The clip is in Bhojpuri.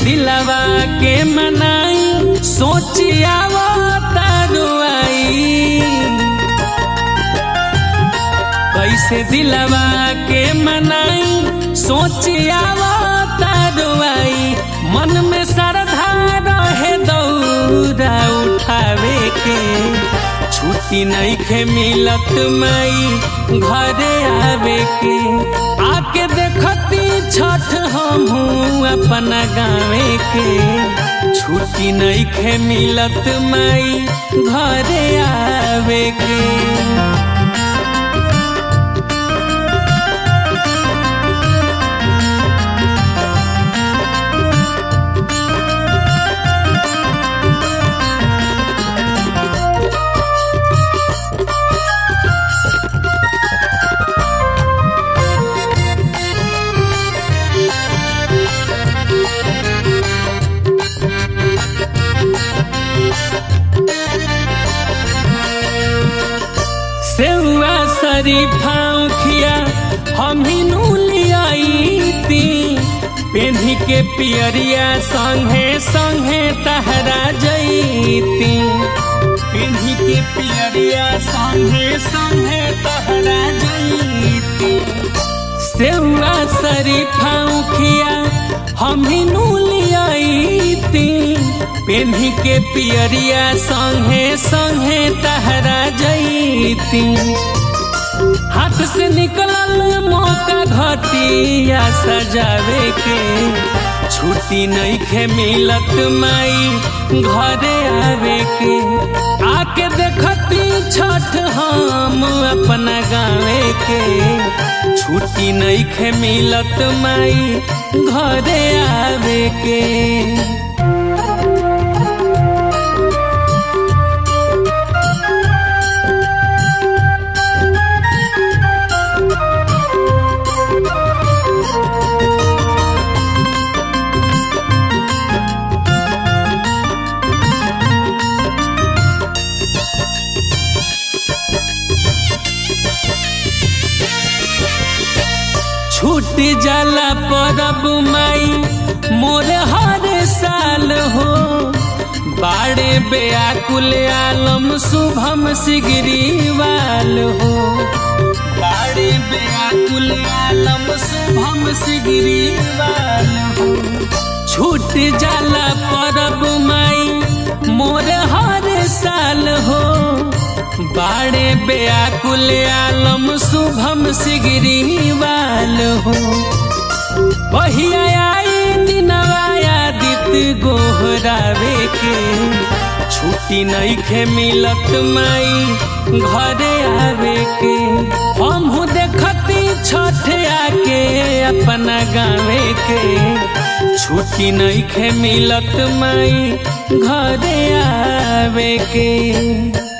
दिलवा के मनाई सोचिया तरुआई कैसे दिलवा के मनाई सोचिया तरुआई मन में श्रद्धा रहे दौरा उठावे के छुट्टी नहीं खे मिलत मई घरे आवे के आके देखती छठ हमहू अपना गावे के छुट्टी नहीं खे मिलत मई घरे आवे के सेवा शरीफा उखिया हम ही लियाईती पेन्ही के पियरिया संगे संगे तहरा जईती पेन्ही के पियरिया संगे संगे तहरा जईती सेवा शरीफा उखिया हम ही लियाईती पेन्ही के पियरिया संगे संगे तहरा जईती हाथ से निकलल मौका घटिया सजावे के छुट्टी नहीं खे मिलत माई घरे आवे के आके देखती छठ हम अपना गावे के छुट्टी नहीं खे मिलत माई घरे आवे के छूट जाला परब माई मोर हर साल हो बाड़े बेआकुल आलम शुभम सिगरीवाल हो बाड़े बेआकुल आलम शुभम सिगरीवाल हो छूट जाला परब माई मोर हर साल हो बाड़े बेआकुल आलम शुभम सिगरीवाल हो बहिया आई दिनवाया दित गोहरावे के छुट्टी नहीं खे मिलत माई घरे आवे के हम देखती छठ आके अपना गावे के छुट्टी नहीं खे मिलत माई घरे आवे के